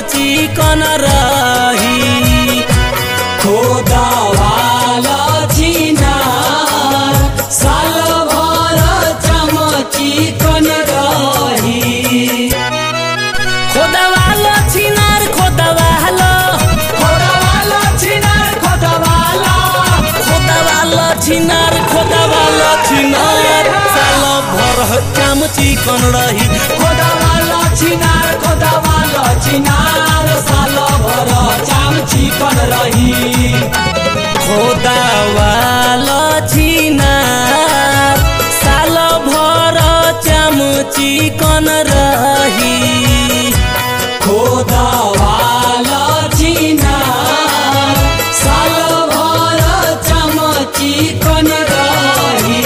चिकन रही खोदावाला छिनार साल भर चमचिकन रही खोदवालो छिनार खोदवालो खोदावाला छिनार खोदावाला खोदवालो छिनार खोदवालो छिनार साल भर काम चिकन रही खोदावाला छिनार खोदावाला छिनार साल भर चमचिकन रही खोदवालो छिनार साल भर चाम चिकन रही खोदावाला छिनार साल भर चमचिकन रही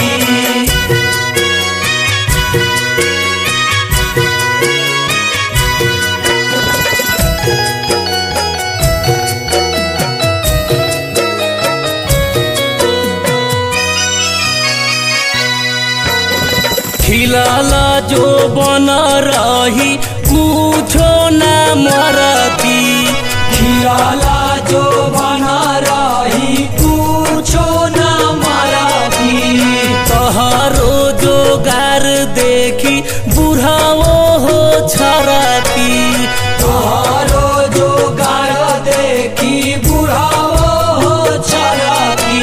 खिलल जो बन रही कुछो न मरती खियाला जो बना रही पूछो न मराठी तहरो जोगार देखी बुढ़ाओ हो छरती तोहरो जो गार देखी बुढ़ाओ हो छरती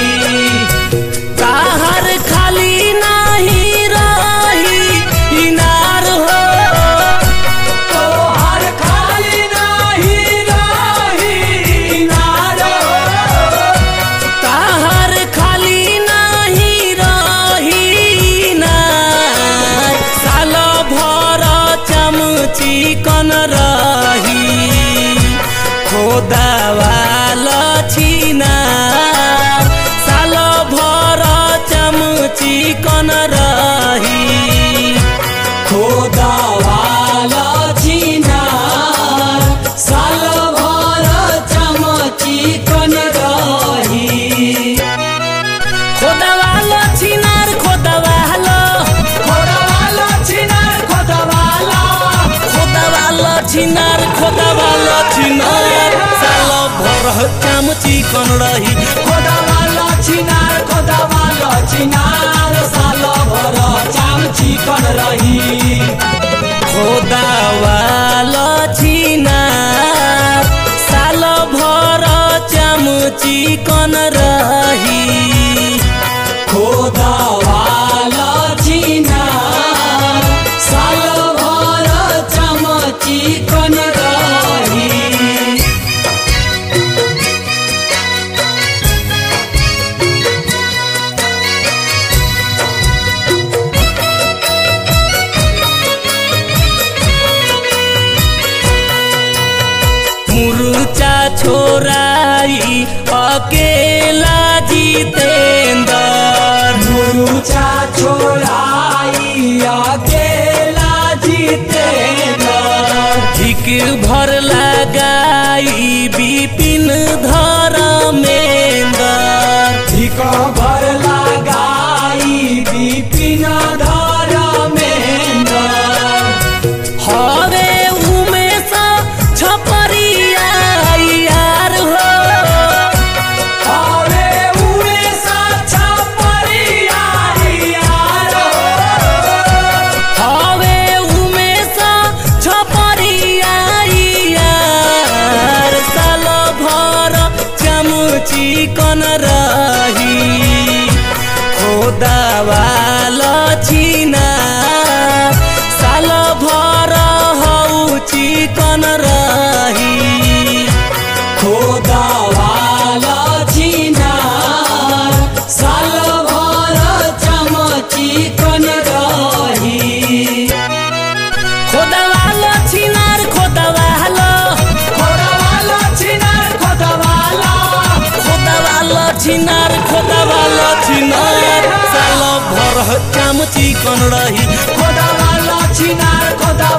ताहर खाली नाही रही इनार हो तोहर खाली नाही रही नारो ताहर खाली नाही रही इनार साल भर चमची कन रही खोदावाल छिनार साल भर चमची कन रही खोदावाला छिनार साल भर चमचिकन रही खोदावाल छिनार खोदावाल खोदावाला छिनार खोदावाला खोदावाल छिनार खोदावाल छिनार साल भर चमची कन रही खोदावाला छिनार खोदावाला छिनार साल भर चमचिकन रही खोदावाल छिनार साल भर चमची कन रही खोदावाला छिनार साल भर चमचिकन रही मुरुचा छोराई अकेला जितेंदर गुरुचा छोड़ाई अकेला जितेंद्र ठीक भर लगाई विपिन धरमेंदर धिक भर लगाई विपिन धर्मेंद्र हवे उमेश छपरिया यार हो हवे उमे साचा परियार हवे उमेश छपरिया यार साल भर चमची कन रही खोदावाल छिना साल भर हौ चिकन रही खोदावाला छिनार साल भर चमचिकन रही खोदावाल छिनार खोदावाल खोदावाला छिनार खोदावाला खोदावाल छिनार खोदावाल छिनार साल भर काम चिकन रही खोदावाला छिनार खोदा